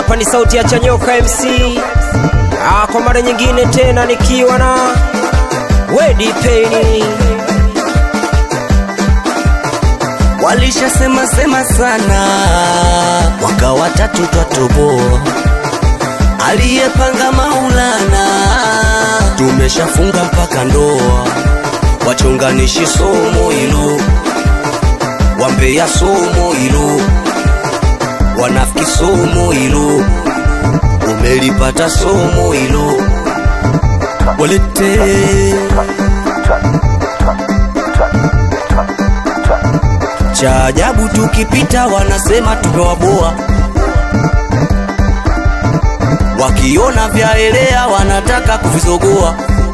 hapa ni sauti ya Chanyoka MC. Ah, kwa mara nyingine tena nikiwa na Wedi Pain. Walishasema sema sana, mwaka watatu twatoboa, aliyepanga Maulana, tumeshafunga mpaka ndoa, wachonganishi somo hilo, wambea somo hilo, wanafiki somo hilo, umelipata somo hilo, walete cha ajabu tukipita wanasema tumewaboa, wakiona vyaelea wanataka kuvizogoa,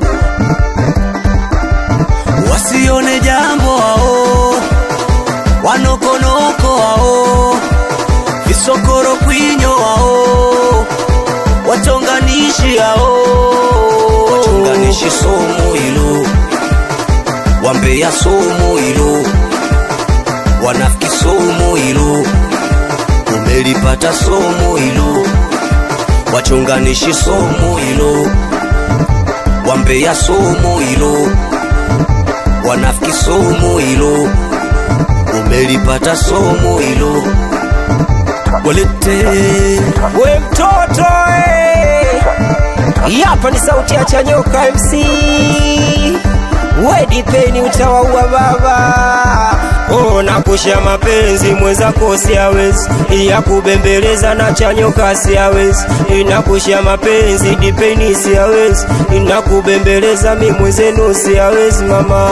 wasione jambo hao, wanokonoko hao, visokoro kwinyo hao, wachonganishi hao, wachonganishi somo hilo, wambea somo hilo wanafiki somo hilo, umelipata somo hilo, wachonganishi somo hilo, wambea somo hilo, wanafiki somo hilo, umelipata somo hilo, walete We mtoto eh. Hii Hapa ni sauti ya Chanyoka MC. Wedi Pain utawaua baba. Oh, nakusha mapenzi mwenzako siawezi, ya kubembeleza na Chanyoka siawezi, inakusha mapenzi dipeni siawezi, inakubembeleza mi mwenzenu siawezi mama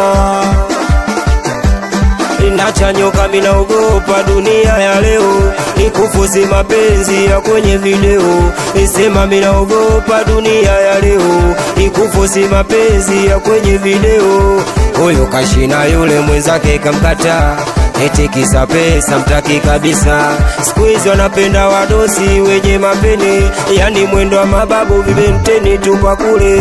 inachanyoka minaogopa dunia ya leo ikufuzi mapenzi ya kwenye video isema minaogopa dunia ya leo ikufuzi mapenzi ya kwenye video huyu kashina yule mwenzake kamkata eti kisa pesa mtaki kabisa siku hizi wanapenda wadosi wenye mapene yani mwendo wa mababu vibenteni tupa kule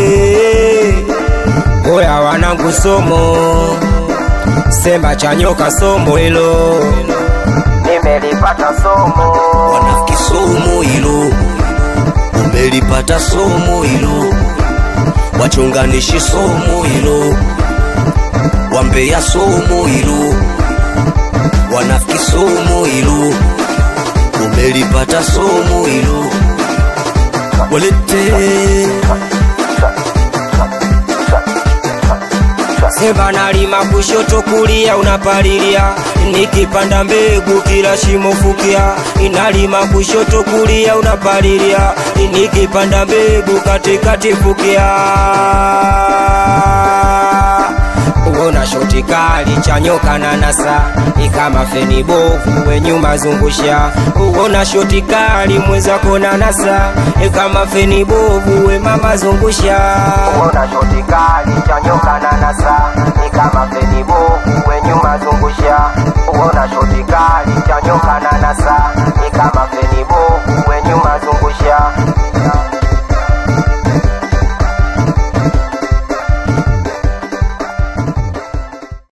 oya wanangu somo sema chanyoka somo hilo nimelipata somo wanafiki somo hilo, umelipata somo hilo, wachonganishi somo hilo, wambea somo hilo, wanafiki somo hilo, umelipata somo hilo, walete sema nalima kushoto kulia unapalilia nikipanda mbegu kila shimo fukia inalima kushoto kulia unapalilia nikipanda mbegu katikati fukia Uona shoti kali chanyoka na nasa ni kama feni bovu we nyuma zungusha. Uona shoti kali mwenzako na nasa ni kama feni bovu we mama zungusha. Uona shoti kali chanyoka na nasa ni kama feni bovu we nyuma zungusha. Uona shoti kali chanyoka na nasa ni kama